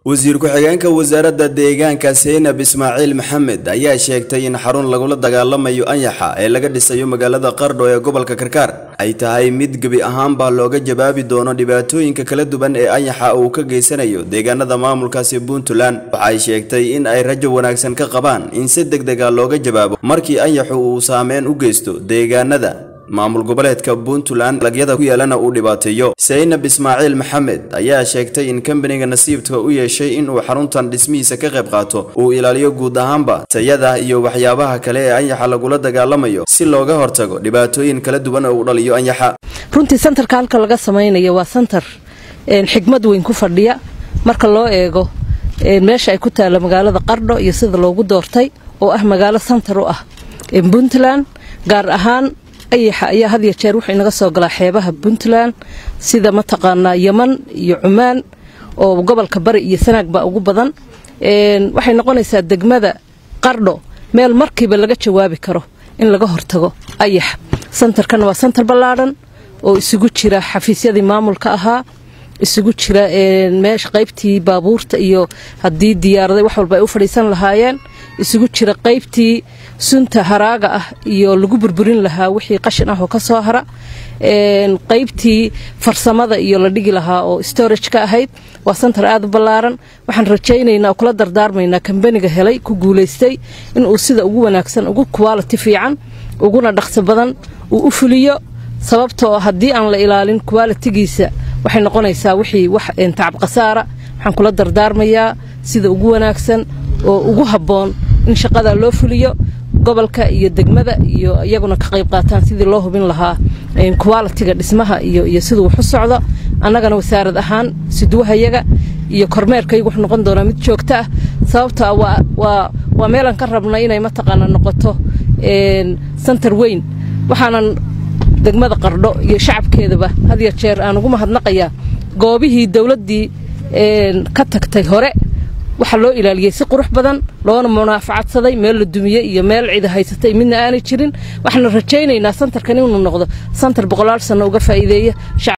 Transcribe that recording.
wasiir ku-xigeenka wasaaradda deegaanka seynab ismaaciil maxamed ayaa sheegtay in xarun lagula dagaalamayo anyaxa ee laga dhisayo magaalada qardho ee gobolka karkaar ay tahay mid gebi ahaanba looga jawaabi doono dhibaatooyinka kala duwan ee anyaxa uu ka geysanayo deegaanada maamulkaasi puntland waxay sheegtay in ay rajo wanaagsan ka qabaan in si deg dega looga jawaabo markii anyaxu uu saameyn u geysto deegaanada maamul goboleedka puntland lagyada ku yeelana uu dhibaateeyo seynab ismaaciil maxamed ayaa sheegtay in kambaniga nasiibka u yeeshay inuu xaruntan dhismihiisa ka qayb qaato uu ilaaliyo guud ahaanba tayada iyo waxyaabaha kale ee anyaxa lagula dagaalamayo si looga hortago dhibaatooyin kala duwan oo u dhaliyo anyaxa runtii santarka halka laga samaynayo waa santar xigmad weyn ku fadhiya marka loo eego meesha ay ku taalla magaalada qardho iyo sida loogu doortay oo ah magaalo santar u ah puntland gaar ahaan ayaxa ayaa had ya jeer wuxuu inaga soo galaa xeebaha puntland sida mataqaanaa yeman iyo cumaan oo gobolka bari iyo sanaag baa ugu badan waxay noqonaysaa degmada qardho meel markiiba laga jawaabi karo in laga hortago ayaxa santarkan waa santar ballaadhan oo isugu jira xafiisyadii maamulka ahaa isugu jira meesha qaybtii baabuurta iyo haddii diyaaraday wax walba ay u fadhiisan lahaayeen isugu jira qaybtii sunta haraaga ah iyo lagu burburin lahaa wixii qashin ah oo ka soo hara qaybtii farsamada iyo la dhigi lahaa oo storage ka ahayd waa santar aad u ballaaran waxaan rajaynaynaa oo kula dardaarmaynaa kambaniga helay ku guulaystay inuu sida ugu wanaagsan ugu quality fiican uguna dhaqso badan uu u fuliyo sababtoo haddii aan la ilaalin qualitigiisa waxay noqonaysaa wixii wax tacab khasaara waxaan kula dardaarmayaa sida ugu wanaagsan oo ugu habboon in shaqada loo fuliyo gobolka iyo degmada iyo iyaguna ka qayb qaataan sidii loo hubin lahaa qualitiga dhismaha iyo siduu wax u socdo annagana wasaarad ahaan siduwahayaga iyo kormeerkaygu wuxuu noqon doonaa mid joogto ah sababta waa meelaan ka rabna inay mataqaana noqoto santar weyn waxaanan degmada qardho iyo shacabkeedaba had ya jeer aan ugu mahadnaqayaa goobihii dowladdii ka tagtay hore waxaa loo ilaaliyey si qurux badan loona munaafacadsaday meel la dumiyey iyo meel cida haysatay midna aanay jirin waxaana rajaynaynaa santarkan inuu noqdo santar boqolaal sanno uga faa'iideeya